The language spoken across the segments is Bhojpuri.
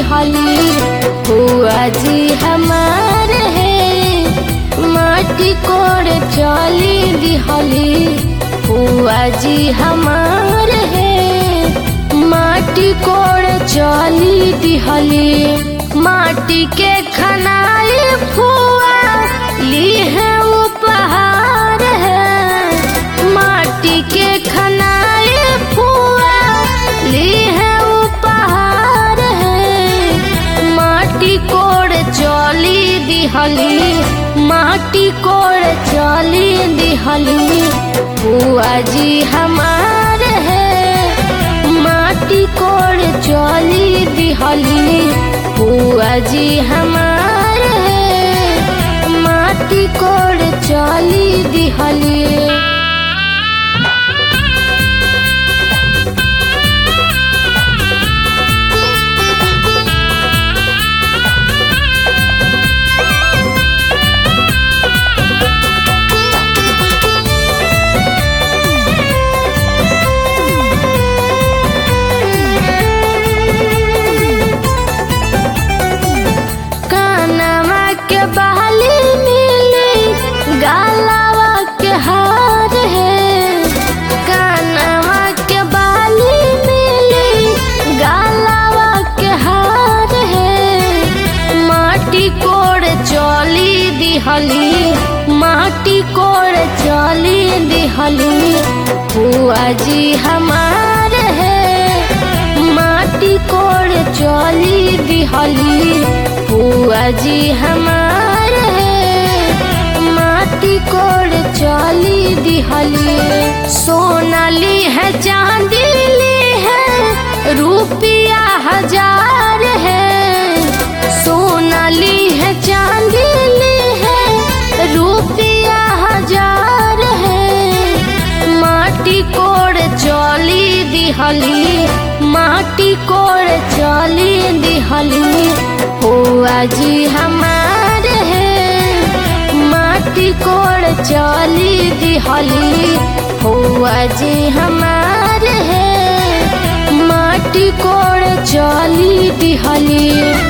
दिहली हुआ जी हमार है माटी कोड़ चली दिहली हुआ जी हमार है माटी कोड़ चली दिहली माटी के खनाई फुआ ली है उपहार है माटी के खनाई फुआ ली है उपहार है माटी कोड़ चली दिहली माटी कोड़ चली दिहली फुआ जी हमार है माटी कोड़ चली दिहली फुआ जी हमार है माटी कोड़ चली दिहली कानवा के बहाली मिली गालावा के हार है कानवा के बहाली मिली गालावा के हार है माटी कोड़ चली दिहली माटी कोड़ चली दिहली हुआ जी हमार है माटी कोड़ चली दिहली हुआ जी हमार है माटी कोड़ चली दिहली सोना ली है चांदी ली है रुपया हजार है सोना ली है चांदी ली है रुपया हजार है माटी कोड़ चली दिहली माटी कोड़ चली दिहली हुआ जी हमार है माटी कोड़ चली दिहली हुआ जी हमार है माटी कोड़ चली दिहली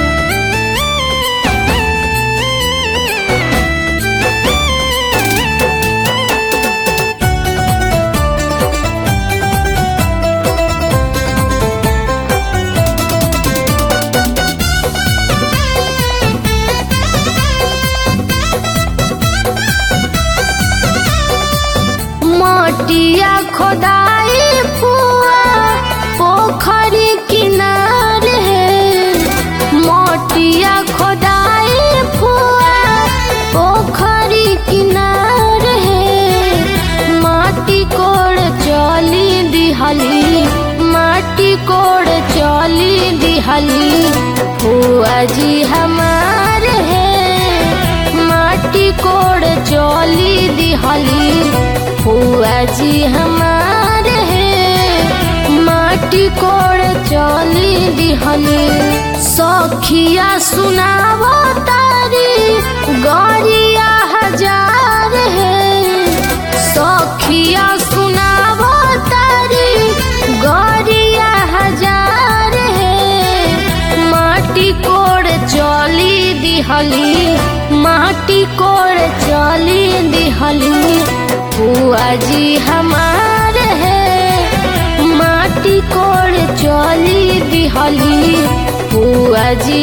मटिया खोदाई फुआ पोखरी किनार है मटिया खोदाई फुआ पोखरी किनार है माटी कोड़ चली दिहली माटी कोड़ चली दिहली फुआ जी हमार है माटी कोड़ चली दिहली हुआ जी हमार है माटी कोड़ चली दिहली सखिया सुनावो तारी गौरिया हजार है सखिया सुनावो तारी गौरिया हजार है माटी कोड़ चली दिहली माटी कोड़ चली दिहली हुआ जी हमार है माटी कोड़ चली दिहली हुआ जी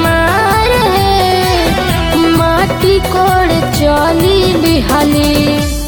हमार है माटी कोड़ चली दिहली